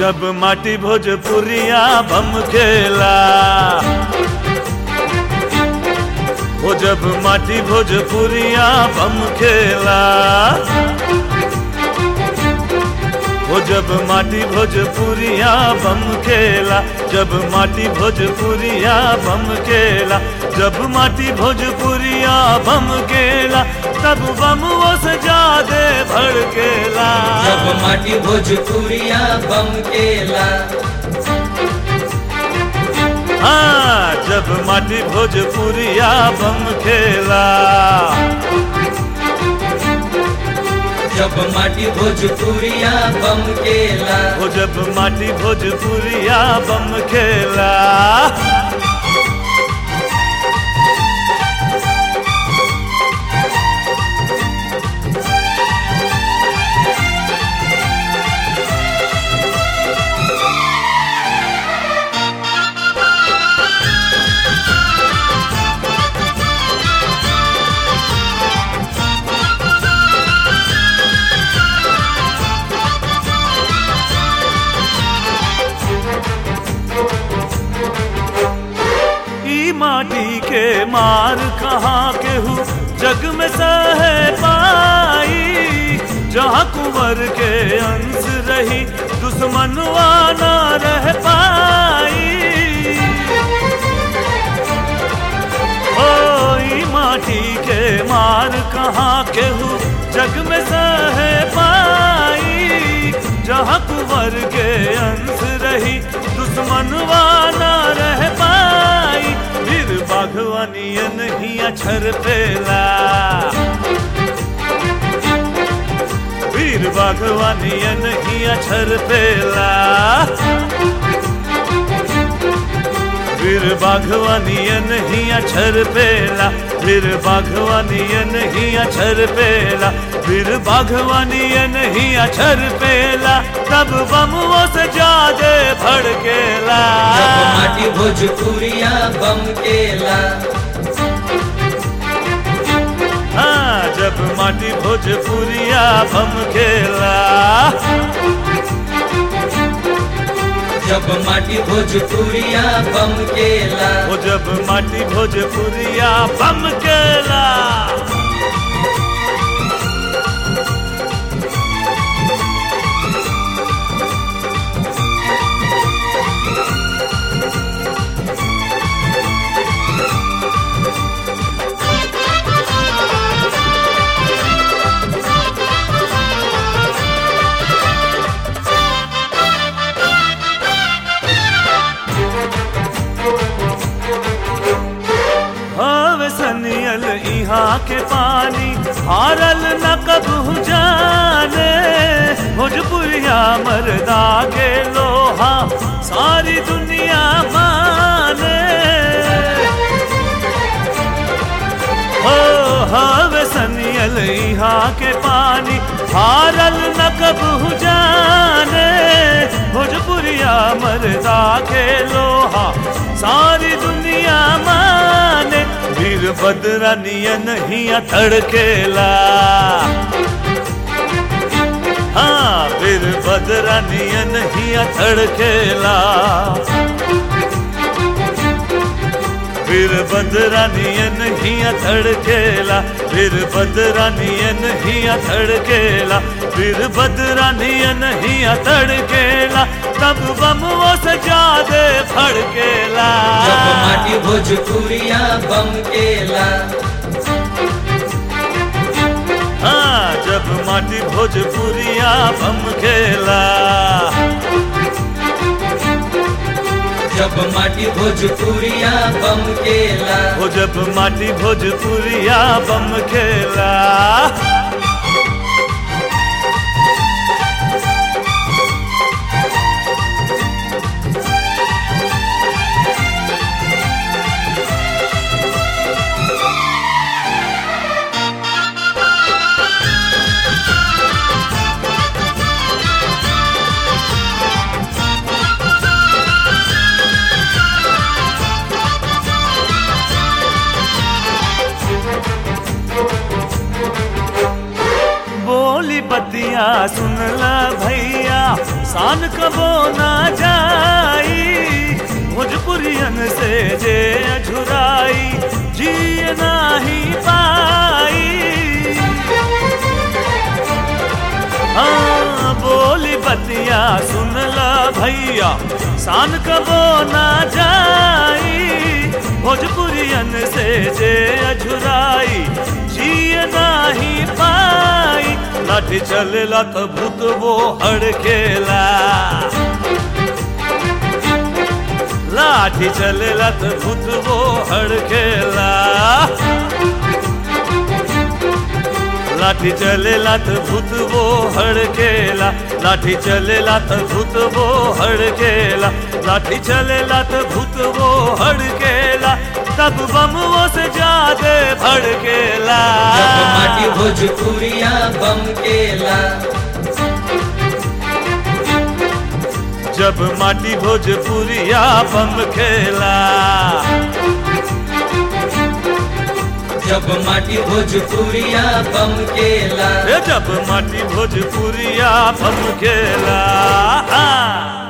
जब माटी भोजपुरिया बम खेला वो जब माटी भोजपुरिया बम खेला वो जब माटी भोजपुरिया बम खेला जब माटी भोजपुरिया बम खेला जब माटी भोजपुरिया बम खेला तब बम वो सजादे भड़केला जब माटी भोजपुरिया बम केला हाँ जब माटी भोजपुरिया बम खेला जब माटी भोजपुरिया बम केला वो जब माटी भोजपुरिया बम खेला ई माटी के मार कहाँ के हूँ जग में सह पाई जहाँ कुंवर के अंश रही दुश्मनवा ना रह पाई ओ ई माटी के मार कहाँ के हूँ जग में सह पाई जहाँ कुंवर के अंश रही दुश्मनवा ना रह पाई फिर बागवानियन ही अक्षर पेला वीर बागवानियन ही अक्षर पेला फिर बाघवानियन ही अक्षर पेला फिर बाघवानियन ही अक्षर पेला फिर बाघवानियन ही अक्षर पेला तब बम वो सजादे भड़केला जब माटी भोजपुरिया बम केला हाँ जब माटी भोजपुरिया बम खेला जब माटी भोजपुरिया बम केला वो जब माटी भोजपुरिया बम केला हवे सनियल यहाँ के पानी हारल न कबू जाने भोजपुरिया मरदा के लोहा सारी दुनिया माने हो हवे सनियल यहाँ के पानी हारल न कबू जाने भोजपुरिया मरदा के लोहा सारी दुनिया माने वीर बदरा नियन ही तड़केला हाँ वीर बदरा नियन ही तड़केला फिर बदरानियन ही थड़केला फिर बदरानियन ही थड़केला फिर बदरानियन ही थड़केला तब बम वो सजा दे फड़केला जब माटी भोजपुरिया बम केला हाँ जब माटी भोजपुरिया बम खेला जब माटी भोजपुरिया बम केला वो जब माटी भोजपुरिया बम खेला बोली बतिया सुन ला भैया शान कबो ना जाई भोजपुरियन से जे अझुराई जिए नाही पाई हाँ बोली बतिया सुन ला भैया शान कबो ना जाई भोजपुरियन से जे अझुराई जिए नाही पाई लाठी चलेला तो भूत वो हड़केला लाठी चलेला तो भूत वो हड़केला लाठी चलेला तो भूत वो हड़केला लाठी चलेला तो भूत वो हड़केला लाठी चलेला तो भूत वो हड़केला तब बम वो से ज्यादा भड़केला जब माटी भोजपुरिया बम केला जब माटी भोजपुरिया बम खेला जब माटी भोजपुरिया बम केला ए जब माटी भोजपुरिया बम खेला हाँ।